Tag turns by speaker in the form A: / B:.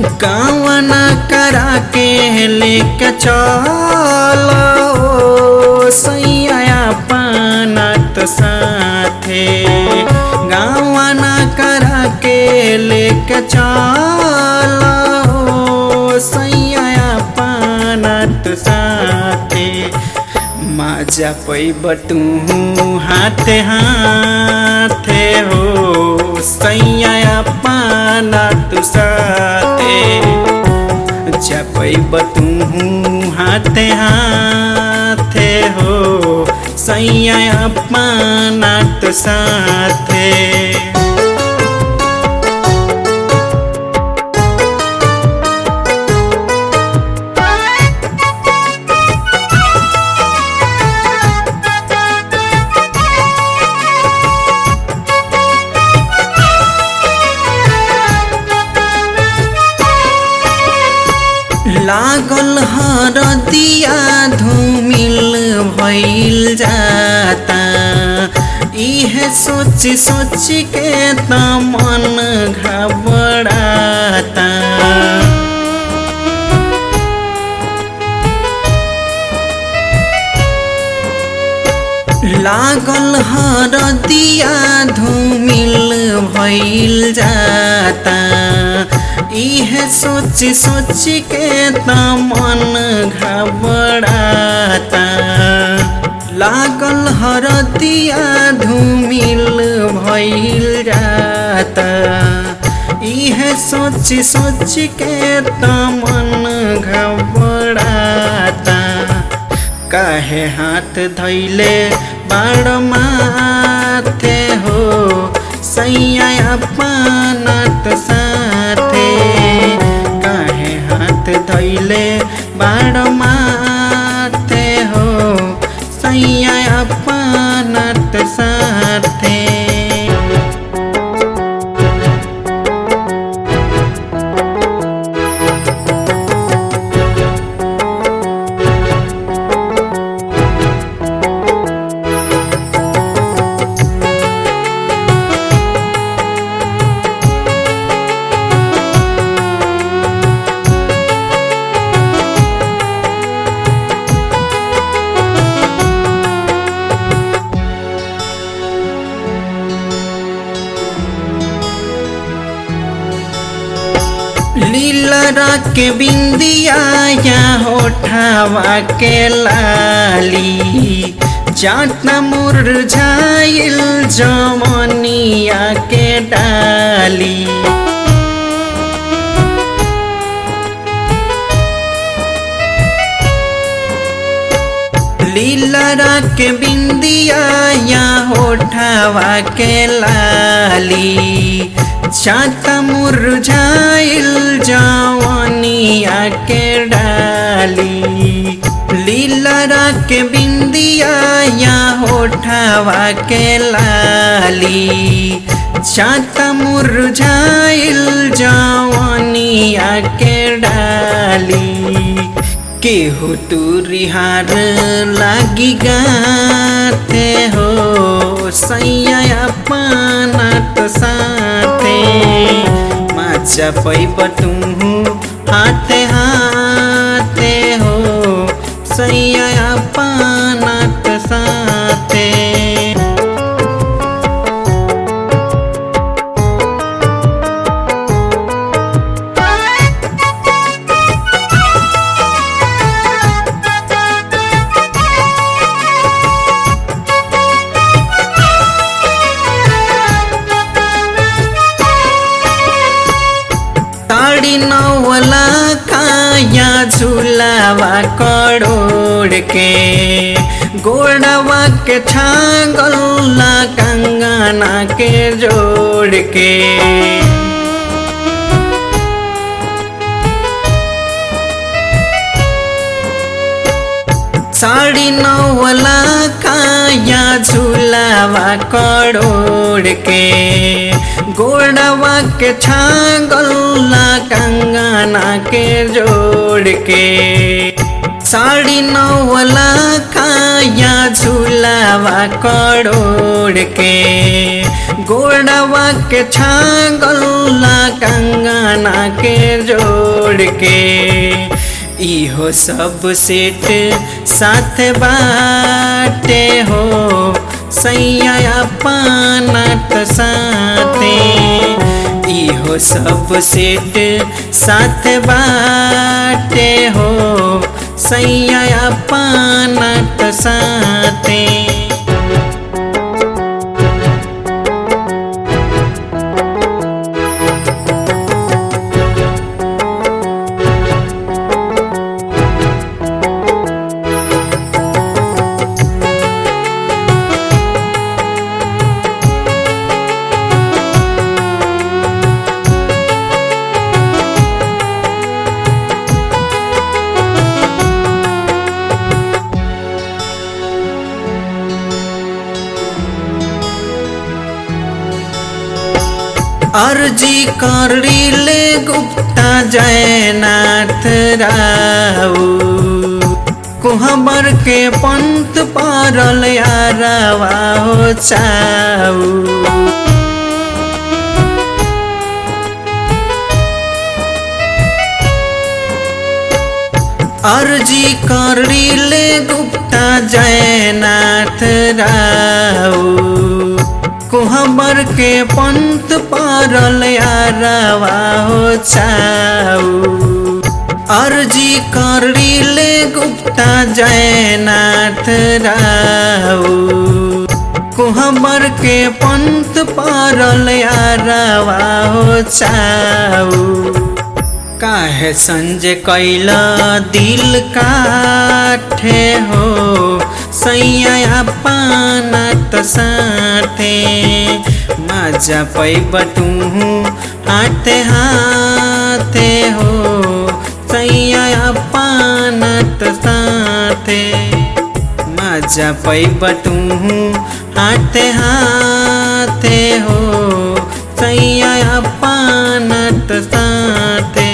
A: कावना करा के लेके चल सैया पानत साथे गावना करा के लेके चल सैया पानत साथे माजा पैब तू हाथे हाथे हो सैया पाना तू साथे जपैब तू हाथे हाथे हो सैया पाना तू साथे लागल हरदिया धूमिल भइल जाता इहे सोच सोच के त मन घबराता लागल हरदिया धूमिल भइल जाता इहे सोच सोच के त मन घबराता लागल हरदिया धूमिल भइल जाता इहे सोच सोच के त मन घबराता काहे हाथ धैले बाड़ माथे हो सैया पानत साथे काहे हाथ धैले बाड़ माथे हो सैया पानत साथे लीलरा के बिंदिया या होठावा के लाली जाटना मुरझाइल जमनिया के डाली लीलरा के बिंदिया या होठावा के लाली छाता मुरझाइल जवानिया के डाली लीलरा के बिंदिया या होठावा के लाली छाता मुरझाइल जवानिया के डाली केहू तू रिहार लागी गाते हो सैया पानत साथे माचा पैब तू हाथे हाथे हो सैया पानत साथे साड़ी नौला काया झूलावा करोड़ के गोड़वा के छागला कंगना के जोड़ के साड़ी नौला काया झूलावा करोड़ के गोड़वा के छागला कंगना के जोड़ के साड़ी नौला काया झूलावा करोड़ के गोड़वा के छागल्ला कंगना के जोड़ के इहो सब सेट साथ बाटे हो सैया पानत साथे इहो सब सेट साथ बाटे हो सैया पानत साथे अर्जी करिले गुप्ता जयनाथ राऊ कुहबर के पंत परल यारवा हो चाऊ अर्जी करिले गुप्ता जयनाथ राऊ कुहबर के पंत परल यारवा हो चाऊ अर्जी करिले गुप्ता जयनाथ राऊ कुहबर के पंत परल यारवा हो चाऊ काहे संजय कैला दिल काठे हो सैया पानत साथे मजा पैब तू हाथे हाथे हो सैया पानत साथे मजा पैब तू हाथे हाथे हो सैया पानत साथे